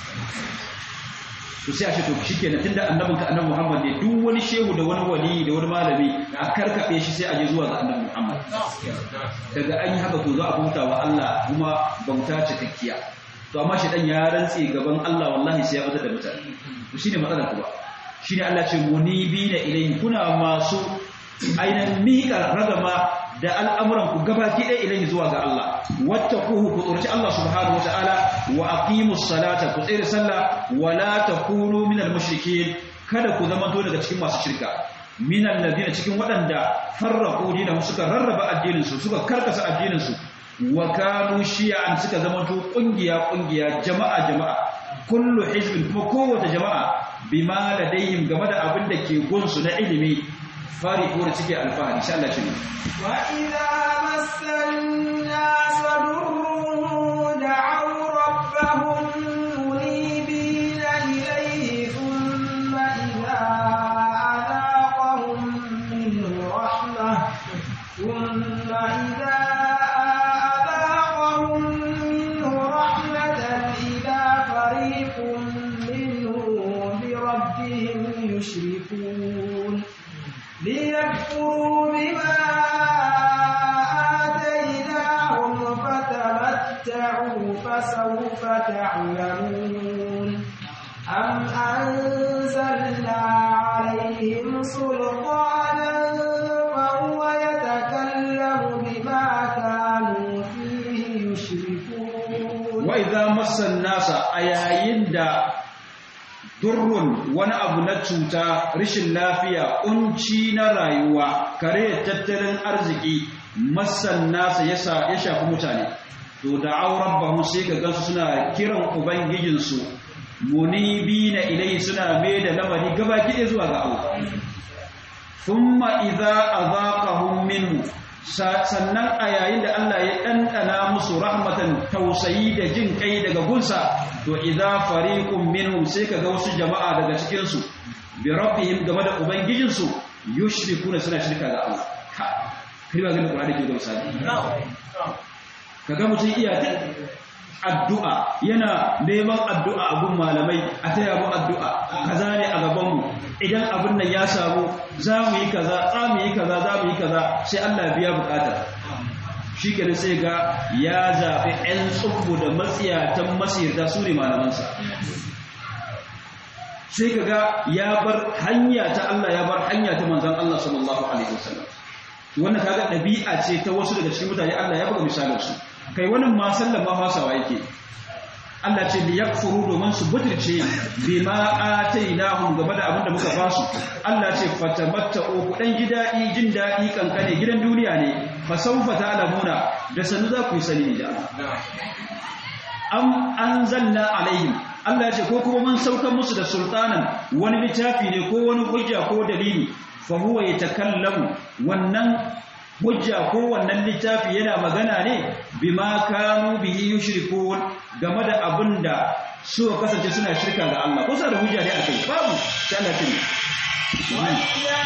Speaker 2: to sai a ce to shikenan tunda annabin ka annabi Muhammad ne duk wani shehu da wani wali da wani malami a karkabe shi sai a je zuwa ga annabi Muhammad daga an yi haka to za a bauta wa Allah kuma bauta cikakkiya to amma shi dan ya rantse gaban Allah wallahi sai ya bada da mutane to shine matsalar ku ba shine Allah ce munibina ilayhi kuna masu ainihin miƙa ragama da al'amuran ku gabaki ɗaya ilayhi zuwa ga Allah wattaquhu ku tsorci Allah subhanahu wataala wa aqimus salata ku tsere sallah wa la takunu minal mushrikeen kada ku zama daga cikin masu shirka minal ladina cikin waɗanda farraqu dinahum suka rarraba addinin su suka karkasa addinin su wa kanu shi'an suka zama to kungiya kungiya jama'a jama'a kullu hizbin kuma kowace jama'a bima ladayhim game da abin da ke gunsu na ilimi fari ko da cike alfahari insha Allah shi
Speaker 1: wa idza massannas durrun da'u rabbahum munibina ilayhi thumma idza adaqahum minhu rahmah thumma idza adaqahum minhu rahmatan idza fariqun minhum bi rabbihim yushrikun ليكفروا بما آتيناهم فتمتعوا فسوف تعلمون أم أنزلنا عليهم سلطانا فهو يتكلم بما كانوا فيه يشركون
Speaker 2: وإذا مس الناس أيين دا durrun wani abu na cuta rashin lafiya kunci na rayuwa kare tattalin arziki masan nasa ya shafi mutane to da auren bahu sai ka gansu suna kiran ubangijinsu munibi na ilai suna mai da lamari gaba gide zuwa ga Allah thumma idza azaqahum minhu sannan a yayin da Allah ya ɗanɗana musu rahmatan tausayi da jin kai daga gunsa to idza fariqun minhum sai kaga wasu jama'a daga cikin su bi rabbihim game da ubangijin su yushrikuna suna shirka ga Allah ka kai ba ga Qur'ani ke gausa kaga mutum iya ta addu'a yana neman addu'a a gun malamai a taya mu addu'a kaza ne a gaban mu idan abin nan ya samu za mu yi kaza za mu yi kaza za mu yi kaza sai Allah biya bukatar shi kenan sai ga ya zaɓi 'yan tsubbu da matsiyatan masirta su ne malamansa sai ka ga ya bar hanya ta Allah ya bar hanya ta manzan Allah sallallahu alaihi wasallam wannan kaga ɗabi'a ce ta wasu daga cikin mutane Allah ya buga misalin su kai wannan ma sallan ma fasawa yake Allah ce li yakfuru domin su butirce bima atainahum game da abin da muka ba su Allah ce fatamatta'u ku dan gidadi jin dadi kankane gidan duniya ne fa sawfa ta'lamuna da sanu za ku yi sani da am anzalna alaihim Allah ya ce ko kuma mun saukar musu da sultanan wani littafi ne ko wani hujja ko dalili fa huwa yatakallamu wannan hujja ko wannan littafi yana magana ne bima kanu bihi yushrikun game da abinda su kasance suna shirka ga Allah ko da hujja ne akai babu sai Allah ya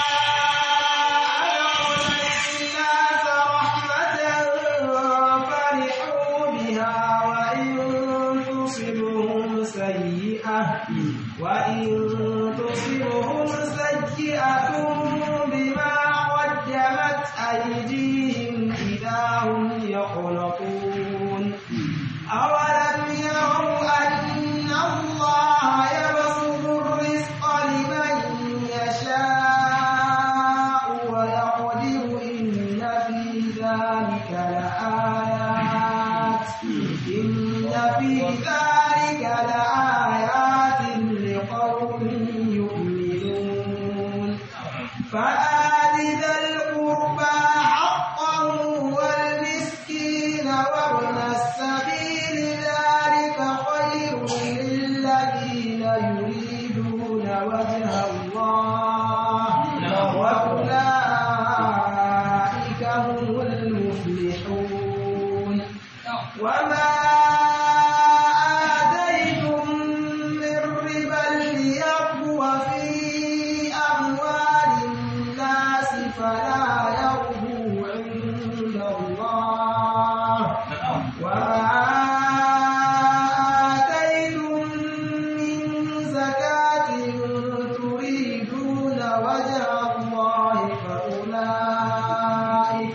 Speaker 1: وإن تصبهم سيئة بما قدمت أيديهم إذا هم يقلقون أولم يروا أن الله يبسط الرزق لمن يشاء ويقدر إن في ذلك لآيات إن في ذلك لآيات لقوم يؤمنون فآل ذا القربى حقه والمسكين وابن السبيل ذلك خير للذين يريدون وجه الله وأولئك هم المفلحون وما آتيتم من ربا ليربو في أموال الناس فلا يربو عند الله وما آتيتم من زكاة تريدون وجه الله فأولئك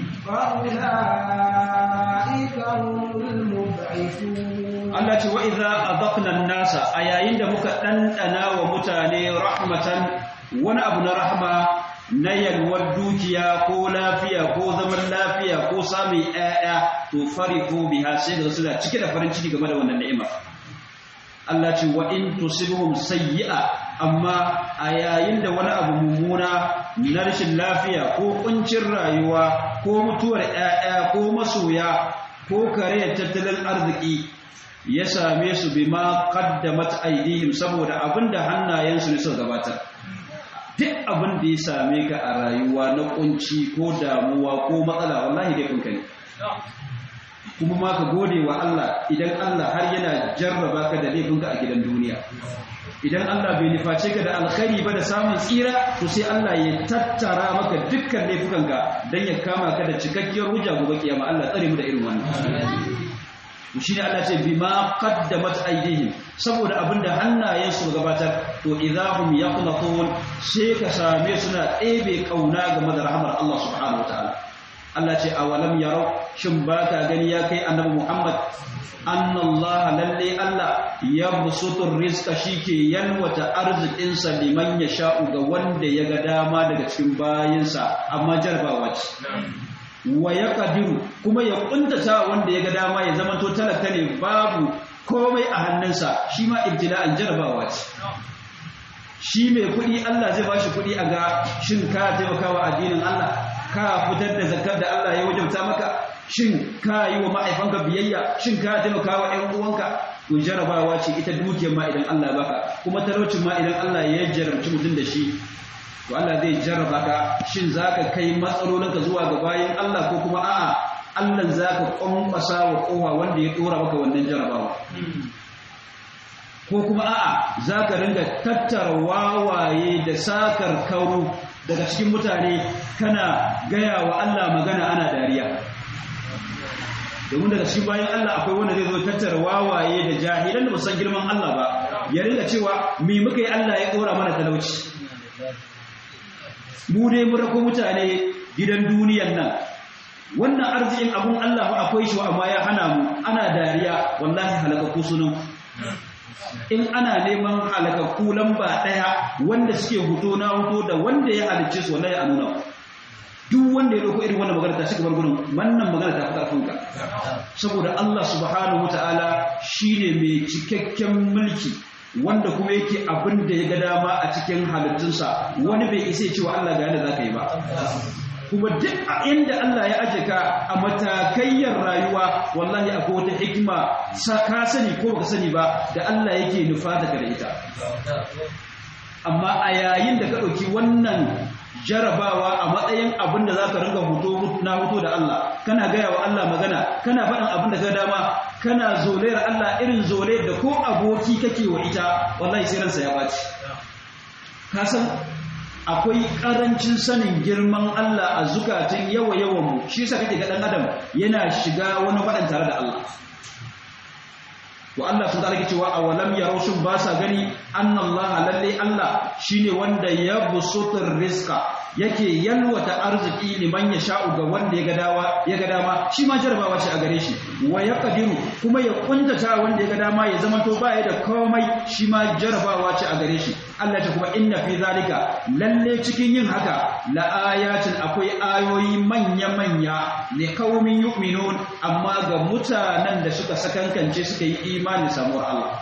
Speaker 1: فأولئك هم المضعفون
Speaker 2: Allah ce wa idza adaqna an-nasa a yayin da muka dandana wa mutane rahmatan wani abu na rahma na yalwar dukiya ko lafiya ko zaman lafiya ko samun ƴaƴa to fariqu biha sai da suna cike da farin ciki game da wannan ni'ima Allah ce wa in tusibhum sayyi'a amma a yayin da wani abu mummuna na rashin lafiya ko kuncin rayuwa ko mutuwar ƴaƴa ko masoya ko kare tattalin arziki ya same su bima qaddamat aydihim saboda abinda hannayensu ne suka gabatar duk abin da ya same ka a rayuwa na kunci ko damuwa ko matsala wallahi dai kun ne kuma ma ka gode wa Allah idan Allah har yana jarraba ka da laifinka a gidan duniya idan Allah bai nuface ka da alkhairi ba da samun tsira to sai Allah ya tattara maka dukkan laifukanka dan ya kama ka da cikakkiyar hujja gobe kiyama Allah tsare mu da irin wannan shi ne Allah ce bima qaddamat aydihim saboda abinda hannayen su gabatar to idahum yaqnatun sai ka same suna ɗebe kauna game da rahmar Allah subhanahu wataala Allah ce awalam yarau shin baka gani ya kai annabi Muhammad annallaha lalle Allah yabsutur rizqa shike yalwata arzikin sa liman yasha'u ga wanda ya ga dama daga cikin bayinsa amma jarbawa ce wa ya kadiru kuma ya kuntata wanda ya ga dama ya zama to talaka ne babu komai a hannunsa shi ma ibtila'an jarabawa ce shi mai kuɗi Allah zai bashi kuɗi a ga shin ka taimakawa addinin Allah ka fitar da zakar da Allah ya wajabta maka shin ka yi wa ma'aifanka biyayya shin ka taimakawa ƴan uwanka to jarabawa ce ita dukiyar ma idan Allah baka kuma talaucin ma idan Allah ya jarabci mutum da shi to Allah zai jarraba ka shin zaka kai matsalolinka zuwa ga bayan Allah ko kuma a'a Allah zaka kwankwasa wa kowa wanda ya dora maka wannan jarrabawa ko kuma a'a zaka ringa tattara wawaye da sakar kauru daga cikin mutane kana gaya wa Allah magana ana dariya domin daga cikin bayan Allah akwai wanda zai zo tattara wawaye da jahilan da ba san girman Allah ba ya ringa cewa me muka yi Allah ya dora mana talauci mu dai mu rako mutane gidan duniyan nan wannan arzikin abun Allah ba akwai shi amma ya hana mu ana dariya wallahi halakaku sunan in ana neman halakakku lamba daya wanda suke huto na huto da wanda ya halicce su wallahi a nuna duk wanda ya dauko irin wannan magana ta shiga gurin wannan magana ta fi karfin ka saboda Allah subhanahu wataala shine mai cikakken mulki wanda kuma yake abin da ya ga dama a cikin halittunsa wani bai isa cewa Allah ga yadda zaka yi ba kuma duk a inda Allah ya aje ka a matakayyar rayuwa wallahi akwai wata hikima ka sani ko baka sani ba da Allah yake nufa daga da ita amma a yayin da ka ɗauki wannan jarabawa a matsayin abin da za ka ringa hoto na hoto da Allah kana gaya wa Allah magana kana faɗin abin da ka dama kana zolayar Allah irin zolayar da ko aboki kake wa ita wallahi sai ransa ya ɓaci ka san akwai ƙarancin sanin girman Allah a zukatan yawa yawan mu shi yasa kake ga ɗan adam yana shiga wani faɗan tare da Allah to Allah sun zalike cewa awalam yaro shin ba sa gani annallaha lalle Allah shine wanda ya busutur rizqa yake yalwata arziki liman ya sha'u ga wanda ya ga dawa ya ga dama shi ma jarabawa ce a gare shi wa yaqdiru kuma ya kuntata wanda ya ga dama ya zama to baya da komai shi ma jarabawa ce a gare shi Allah ta kuma inna fi zalika lalle cikin yin haka la ayatin akwai ayoyi manya manya li qaumin yu'minun amma ga mutanen da suka sakankance suka yi imani samuwar Allah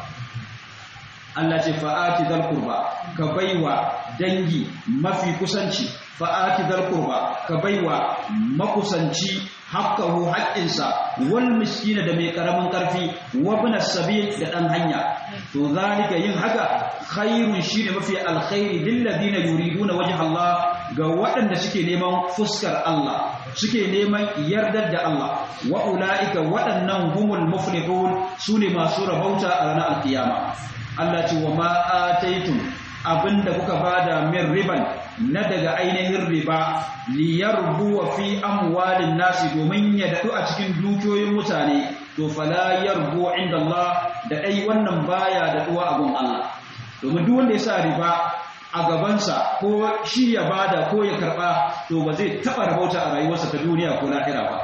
Speaker 2: Allah ce fa'ati dal qurba ka baiwa dangi mafi kusanci fa'ati dal qurba ka baiwa makusanci haqqahu haqqinsa wal miskina da mai karamin karfi wa ibn sabil da dan hanya to zalika yin haka khairun shine mafi alkhairi lil ladina yuriduna wajha Allah ga waɗanda suke neman fuskar Allah suke neman yardar da Allah wa ulaika waɗannan humul muflihun sune masu rabauta a ranar alkiyama Allah ce wa ma ataitum abinda kuka bada min riban na daga ainihin riba liyarbu wa fi amwalin nasi domin ya dadu a cikin dukiyoyin mutane to fala yarbu inda Allah da dai wannan baya daduwa a gun Allah domin duk wanda ya sa riba a gabansa ko shi ya bada ko ya karba to ba zai taba rabauta a rayuwarsa ta duniya ko lahira ba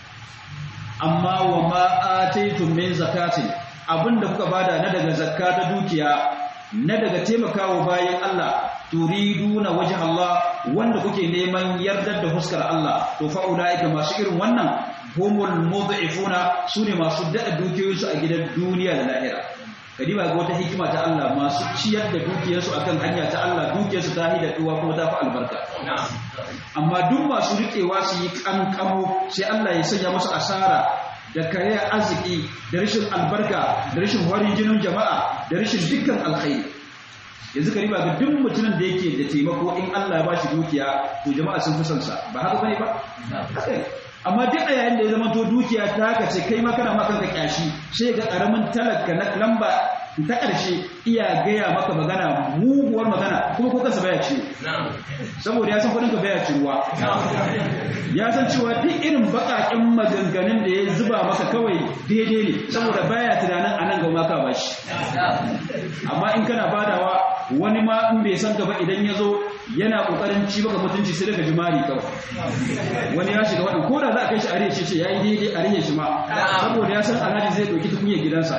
Speaker 2: amma wa ma ataitum min zakatin abinda kuka bada na daga zakka ta dukiya na daga taimakawa bayan Allah turiduna wajh Allah wanda kuke neman yardar da huskar Allah to fa ulaika masu irin wannan humul mudhifuna sune masu dada dukiyoyinsu a gidan duniya da lahira kadiba ga wata hikima ta Allah masu ciyar da dukiyarsu akan hanya ta Allah dukiyarsu ta hida duwa kuma ta fi albarka amma duk masu riƙewa su yi kankamo sai Allah ya sanya musu asara da kare arziki da rashin albarka da rashin warin jinin jama'a da rashin dukkan alkhairi yanzu ka riba ga duk mutumin da yake da taimako in Allah ya bashi dukiya to jama'a sun fi son sa ba haka bane ba amma duk a yayin da ya zama to dukiya ta haka ce kai ma kana maka ka kyashi sai ga karamin talaka na lamba ta ƙarshe iya gaya maka magana muguwar magana kuma ko kansa baya ciwo saboda ya san kudin ka baya ciruwa ya san cewa duk irin baƙaƙen maganganun da ya zuba maka kawai daidai ne saboda baya tunanin a nan ga maka ba shi amma in kana badawa wani ma in bai san gaba idan ya zo yana ƙoƙarin ci maka mutunci sai daga jimari kawai wani ya shiga waɗanda ko da za a kai shi a rihe shi ce ya yi daidai a rihe shi ma saboda ya san alhaji zai ɗauki tukunyar gidansa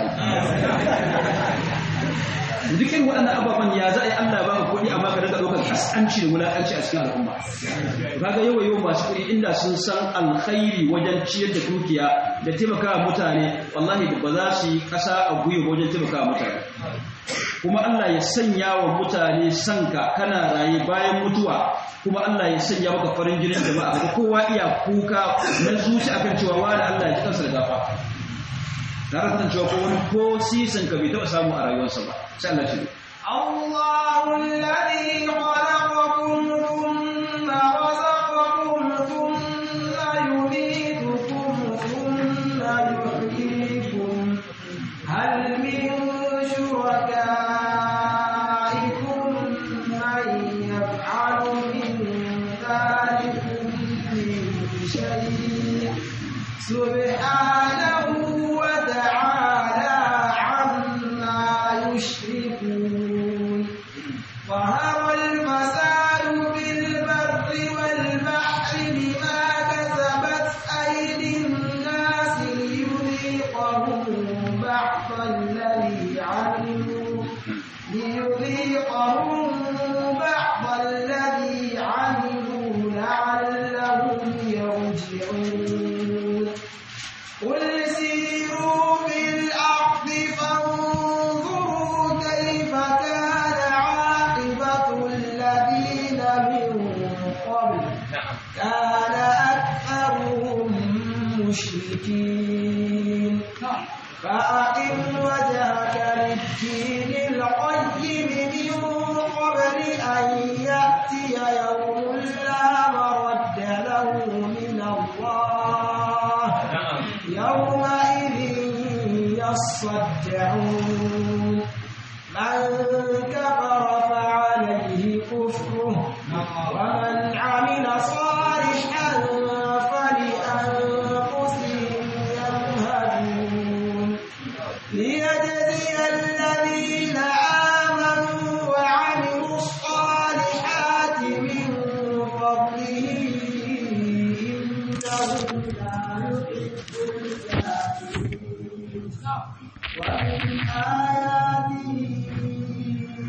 Speaker 2: dukkan waɗannan ababen ya za a yi Allah ba ka kuɗi amma ka daga ɗaukar kaskanci da wulaƙanci a cikin al'umma kaga yawa yawan masu kuɗi inda sun san alkhairi wajen ciyar da dukiya da taimakawa mutane wallahi ba za su yi ƙasa a gwiwa wajen taimakawa mutane kuma Allah ya sanya wa mutane sanka kana raye bayan mutuwa kuma Allah ya sanya maka farin jinin jama'a ga kowa iya kuka na zuci akan cewa wani Allah ya ji kansa da gafa tare da cewa ko wani ko sisin ka bai taɓa samu a rayuwarsa ba sai Allah shi
Speaker 1: الله الذي خلقكم ثم رزقكم ثم يميتكم ثم يحييكم هل من شركائكم من يفعل من ذلكم من شيء سبحانه وتعالى عما يشركون ظهر الفساد في البر والبحر بما كسبت أيدي الناس ليذيقهم بعض الذي عملوا ليذيقهم بعض الذي عملوا لعلهم يصدعون من كفر فعليه كفره ومن عمل صالحا فلأنفسهم يمهدون ليجزي الذين آمنوا وعملوا الصالحات من فضله إنه لا يحب الكافرين ومن آياته